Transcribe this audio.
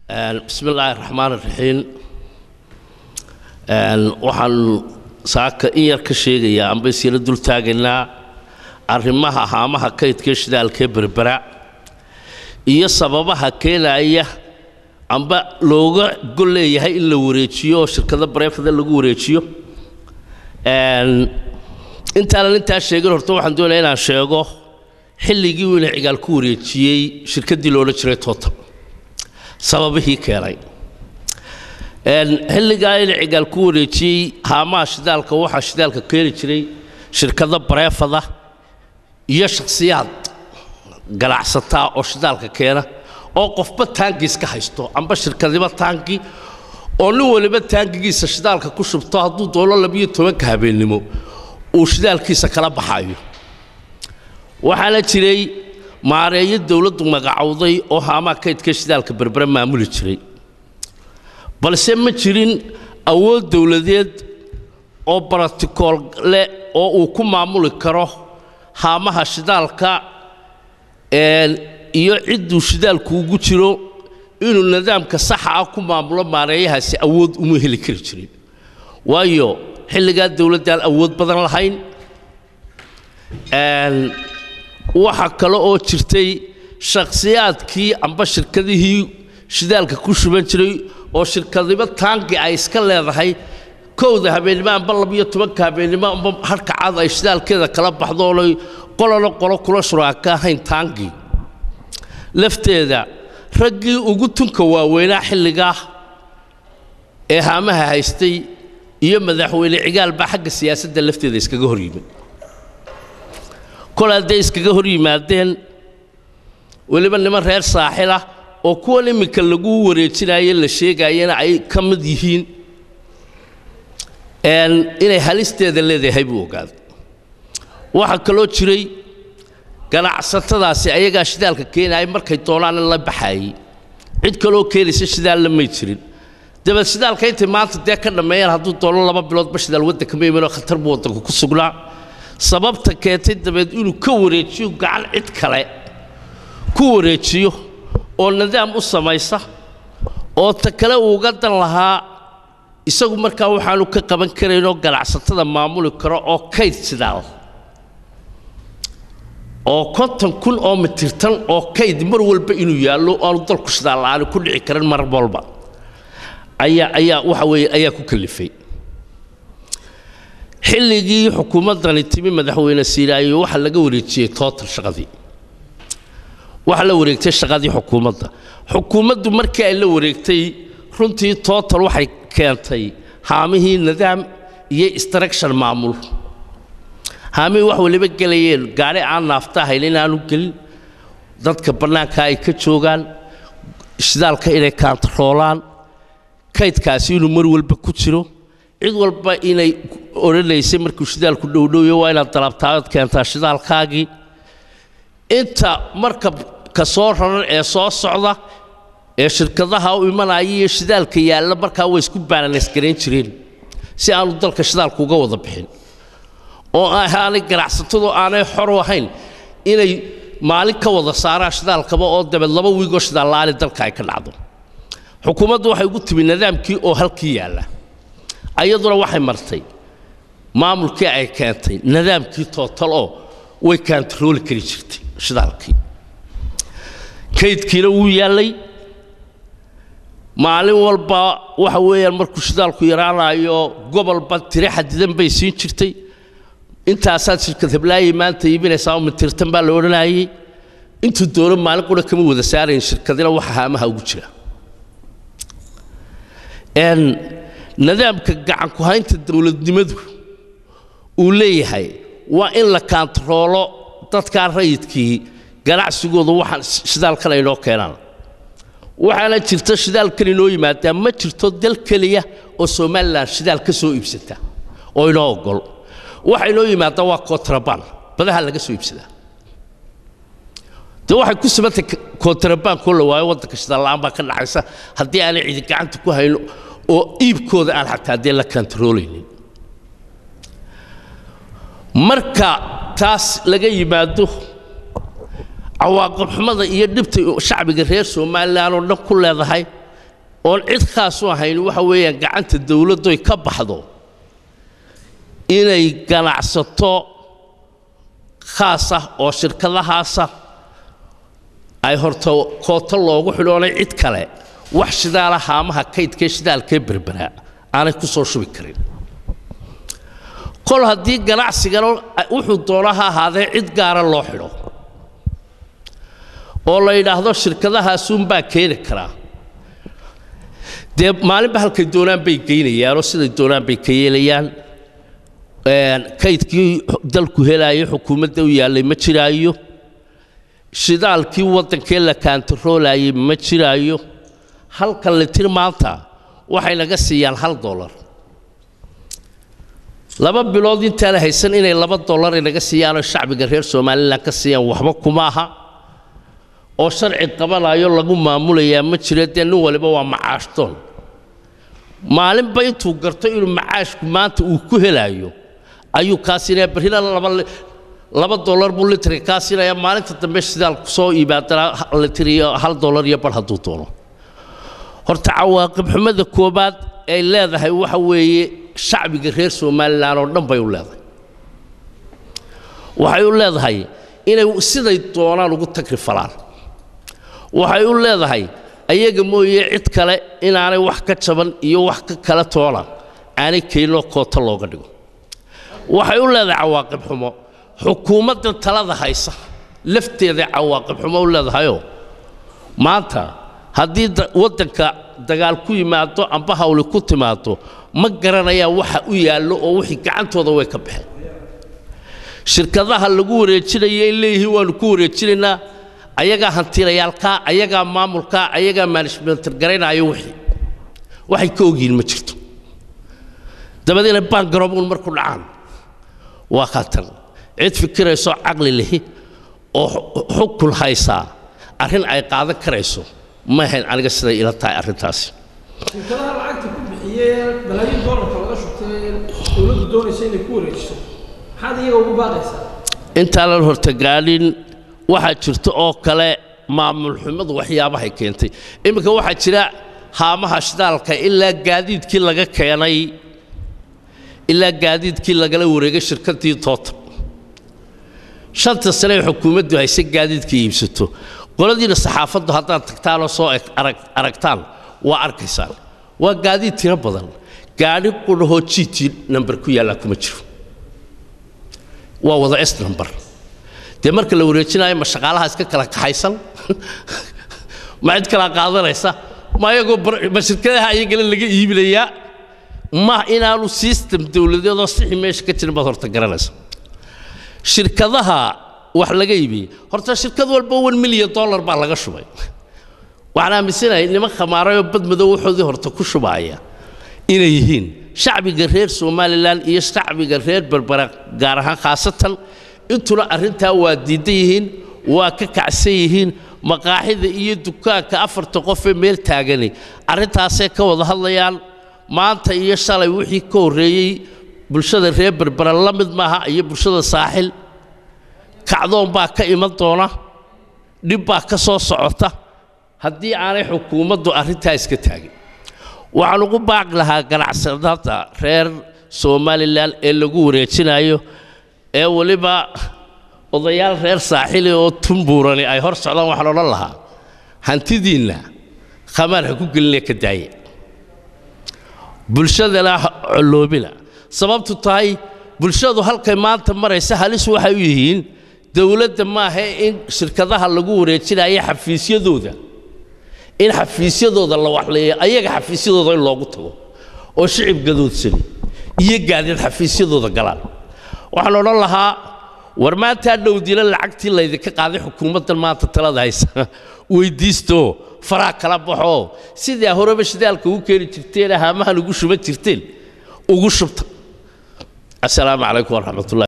bismi illaahi raxmaan iraxiim waxaan saaka in yar ka sheegayaa amba isyara dul taagaynaa arrimaha haamaha kaydkee shidaalkee berbera iyo sababaha keenaya amba looga gol leeyahay in la wareejiyo oo shirkado bareefada lagu wareejiyo intaanan intaa sheegin horta waxaan doonaya inaan sheego xilligii uu ina cigaal ku wareejiyey shirkaddii loodhan jiray total sababihii keenay xilligaa ina cigaal ku wareejiyey haamaha shidaalka waxaa shidaalka keeni jiray shirkado bareefada iyo shakhsiyaad ganacsataa oo shidaalka keena oo qofba taangiis ka haysto amba shirkadiba taangi oo nin waliba taangigiisa shidaalka ku shubto hadduu doono labiyo tobanka habeennimo uu shidaalkiisa kala baxayo waxaana jiray maareeyo dowladdu magacowday oo haamaha kaydka shidaalka berbere maamuli jiray balse ma jirin awood dowladeed oo barotikool leh oo uu ku maamuli karo haamaha shidaalka iyo cidduu shidaalku ugu jiro inuu nidaamka saxa ah ku maamulo maareeyahaasi awood uma heli kari jirin waayo xilligaa dowladdaan awood badan lahayn waxa kale oo jirtay shakhsiyaadkii amba shirkadihii shidaalka ku shuban jiray oo shirkadiba taangi ay iska leedahay kowda habeennimo amba labiyo tobanka habeennimo amba harka cad ay shidaalkeeda kala baxdo oonay qolona qolo kula shuraaka ahayn taangi lafteeda raggii ugu tunka waaweynaa xilligaa ee haamaha haystay iyo madaxweyne cigaal baa xagga siyaasadda lafteeda iskaga hor yimid kol hadday iskaga hor yimaadeen weliba niman reer saaxilah oo kuwan imminka lagu wareejinaye la sheegayana ay ka mid yihiin inay halisteeda leedahay buu ogaaday waxaa kaloo jiray ganacsatadaasi ayagaa shidaalka keenaya markay doonaan in la baxaayey cid kaloo keenaysa shidaalla may jirin dabeed shidaalka intay maanta dee ka dhammeeyaan hadduu doono laba biloodba shidaal waddanka ma imanoo khatar buu waddanku ku sugnaa sababta keentay dabeed inuu ka wareejiyo gacan cid kale ku wareejiyo oo nidaam u samaysa oo ta kale uuga dan lahaa isagu markaa waxaanu ka qaban karaynoo ganacsatada maamuli karo oo kayd sidaal oo konton kun oo mitirtan oo kayd mar walba inuu yaallo aanu dalku shidaal la'aani ku dhici karin mar walba ayaa ayaa waxa weeye ayaa ku kalifay xilligii xukuumaddani timi madaxweyne siiraayo waxaa laga wareejiyey tootal shaqadii waxaa la wareegtay shaqadii xukuumadda xukuumaddu markii ay la wareegtay runtii tootal waxay keentay haamihii nidaam iyo instruction maamul haamihii wax waliba gelayeen gaari aan naafta ahayn inaanu gelin dadka bannaanka ay ka joogaan shidaalka inay kaantaroolaan kaydkaasi inuu mar walba ku jiro cid walba inay odhanaysay markuu shidaalku dhowdhowyo waa inaad dalabtaad keentaa shidaalkaagii inta markabka soo raran ee soo socda ee shirkadaha u imanaya iyo shidaalka yaalla markaa way isku baalansgarayn jireen si aanu dalka shidaalku uga wada bixin oo aanay ganacsatadu aanay xor u ahayn inay maalin ka wada saaraan shidaalkaba oo dabeed laba wiigoo shidaal la'aani dalka ay ka dhacdo xukuumaddu waxay ugu timi nidaamkii oo halkii yaalla ayaduna waxay martay maamulkii ay keentay nidaamkii tootal oo way kaantarooli kari jirtay shidaalkii kaydkiina wuu yaallay maalin walba waxa weeyaan markuu shidaalku yaraanayo gobolba tire xadidan bay siin jirtay intaasaad shirkad heblaayay maanta iibinaysaa oo mitirtan baa la odhanayay intuu doono maalin qura kama wada saarayn shirkadina waxa haamaha ugu jira nidaamka gacanku haynta dowladnimadu uu leeyahay waa in la kaantaroolo dadkaa rayidkii ganacsigooda waxaan shidaalkan aynoo keenaan waxaana jirta shidaalkan inoo yimaadaa ma jirto dal keliya oo somalilan shidaal ka soo iibsata oo inoo ogol waxa inoo yimaada waa kontrabaan badaha laga soo iibsadaa de waxay ku samantay kontrabaankoo la waayo waddanka shidaal la'aan baa ka dhacaysa haddii aanay cidi gacanta ku hayno oo iibkooda aan xataa dee la kantaroolaynin marka taas laga yimaado cawaaqib xumada iyo dhibta shacbiga reer somalilan oo dhan ku leedahay oon cid khaas u ahayn waxa weeyaan gacanta dowladdoy ka baxdo inay ganacsato khaas ah oo shirkadahaasa ay horta kooto loogu xidhoonay cid kale wax shidaala haamaha kaydkee shidaalkee berberaa aanay ku soo shubi karin kol haddii ganacsigana wuxuu doona ha ahaadee cid gaara loo xidho oo la yidhaahdo shirkadahaasuunbaa keeni karaa dee maalinba halkay doonaan bay geynayaanoo siday doonaan bay ka yeelayaan kaydkii dalku helaayo xukuumadda u yaallay ma jiraayo shidaalkii waddankee la kaantaroolaayay ma jiraayo halkan litir maanta waxay naga siiyaan hal dollar laba bilood intaana haysan inay laba dollar inaga siiyaanoo shacbiga reer somalilan ka siiyaan waxba kuma aha oo sharci qabanayo lagu maamulayaa ma jiro dee nin waliba waa macaashdoon maalinba intuu garto inuu macaashku maanta uu ku helaayo ayuu kaa siinaya barrina laba laba dollar buu litriga kaa siinaya maalinta dambe shidaalku soo iibaadana litir iyo hal dollar iyo bar hadduu doono horta cawaaqib xumada koobaad ay leedahay waxa weeye shacbiga reer somalilan oo dhan bay u leedahay waxay u leedahay inay siday doonaan ugu tagri falaan waxay u leedahay ayaga mooye cid kale inaanay wax ka jaban iyo wax ka kala toona aanay keeninoo koota looga dhigo waxay u leedahay cawaaqib xumo xukuumaddan talada haysa lafteeday cawaaqib xumo u leedahayoo maanta haddii waddanka dagaal ku yimaado amba hawli ku timaado ma garanayaan waxa u yaallo oo wixii gacantooda way ka baxeen shirkadaha lagu wareejinaya in leeyihiin waannu ku wareejinaynaa ayagaa hantiilayaalkaa ayagaa maamulkaa ayagaa manajmentar garaynaayo wixii waxay ka ogyihiin ma jirto dabadeena baangaroobuun marku dhacaan waa khatan cid fikiraysoo caqli lihi oo xukun haysaa arrin ay qaadan karayso ma ahayn aniga siday ila tahay arrintaasi shirkadaha lacagta ku bixiyey balaayiin doolarka laga shubtay dowladdu doonaysa inay ku wareejiso maxaad iyaga ugu baaqaysaa intaanan horta gaadhin waxaa jirta oo kale maamul xumadu waxyaabahay keentay iminka waxaa jira haamaha shidaalka ilaa gaadiidkii laga keenay ilaa gaadiidkii lagala wareegay shirkaddii toota shanta sane ay xukuumaddu hayse gaadiidka iibsato qoladiina saxaafaddu haddaad tagtaanoo soo aragtaan waa arkaysaan waa gaadiid tiro badan gaadhi qudhahoo g t number ku yaallaa kuma jiro waa wada s number dee marka la wareejinayo ma shaqaalaha iska kala kaxaysan ma cid kala qaadanaysa ma ayagoo ma shirkadaha ayagana laga iibinayaa ma inaanu system dowladeedoo sixi meesha ka jirin baad horta garanaysa shirkadaha wax laga iibiyey horta shirkad walba one milyan dollar baa laga shubay waxaan aaminsanahay niman khamaarayoo badmadow waxoodii horta ku shubaaya inay yihiin shacbiga reer somalilan iyo shacbiga reer berbera gaar ahaan khaasatan intuna arrintaa waa diidan yihiin waa ka kacsan yihiin maqaaxida iyo dukaanka afarta qofee meel taagani arrintaasay ka wada hadlayaan maanta iyo shalay wixii ka horreeyey bulshada reer berbera la mid maaha iyo bulshada saaxil kacdoon baa ka iman doona dhib baa ka soo socota haddii aanay xukuumaddu arrintaa iska taagin waxaan ugu baaqi lahaa ganacsatada reer somalilan ee lagu wareejinayo ee weliba odayaal reer saaxili oo tumbuurani ay hor socdaan waxaan odhan lahaa hantidiinna khamaar ha ku gelinee ka daaya bulshadana colloobina sababtu tahay bulshadu halkay maanta maraysa halis waxay u yihiin dowladda maaha in shirkadaha lagu wareejinayo xafiisyadooda in xafiisyadooda la waxleeyo ayaga xafiisyadooda in loogu tago oo shicib gadoodsani iyo gaadiid xafiisyadooda galaan waxaan odhan lahaa war maantaa dhowdila lacagtii laydinka qaaday xukuumaddan maanta talada haysa weydiistoo faraa kala baxoo sidaa horeba shidaalka ugu keeni jirteen haamahan ugu shuban jirteen ugu shubta asalaamu calaykum waraxmatullahi